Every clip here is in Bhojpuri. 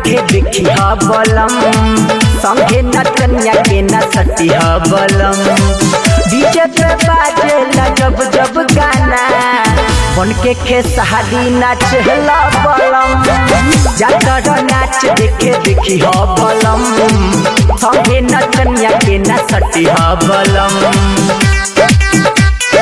देखे देखी ह बलम संगे नचनिया के न सती ह बलम डीजे पे बाजेला जब जब गाना बन के खेसहारी नाचला बलम जाकर नाच देखे देखी ह बलम संगे नचनिया के न सती ह बलम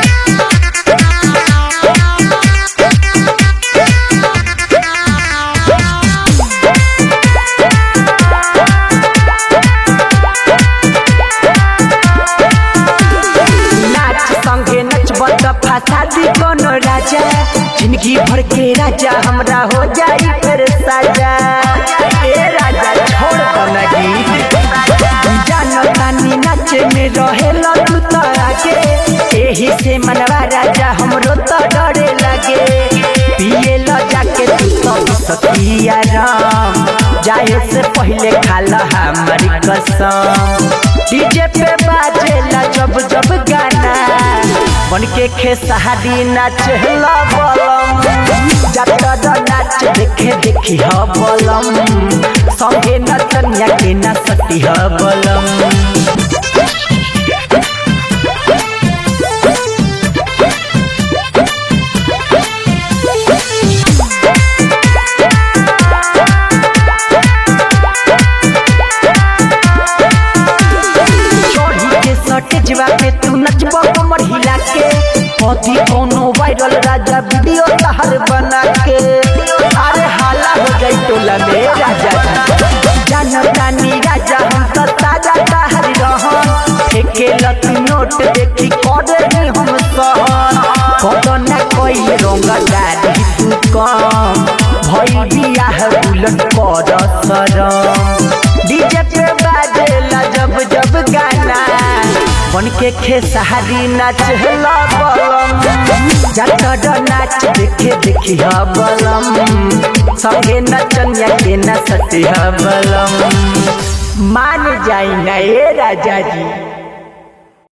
नाच संगे नचब त फसादी कोनो राजा जिंदगी भर के राजा हमरा हो जाई फिर साजा ए राजा छोड़ दना गीत जानो तानी नाचे में रहेल तू त आगे एही से मनवा राजा हमरो त डरे लगे पिए ल जाके तू तो सकिया राम जाए से पहले खाला हमारी कसम डीजे पे बाजेला जब जब गाना बन के खेसहारी नाचला बलम जातर नाच देखे देखी ह बलम संगे नचनिया के न सती ह बलम चोरी के सटेजवा पे तू नचबो कमर हिला के पति कोनो वायरल राजा वीडियो तहर बना के अरे हाला हो जाई टोला में राजा जान जानी राजा हम तो ताजा तहर रहन फेके लत नोट देखी करे नी हम सहन कदो ना कोई रंगा गाड़ी तू कम भई बियाह बुलट कर सरम डीजे पे बाजेला जब जब गाना बन के खेसहारी नाचला बलम जातर नाच देखे देखी ह बलम संगे नचनिया के न सती ह बलम मान जाई ना ए राजा जी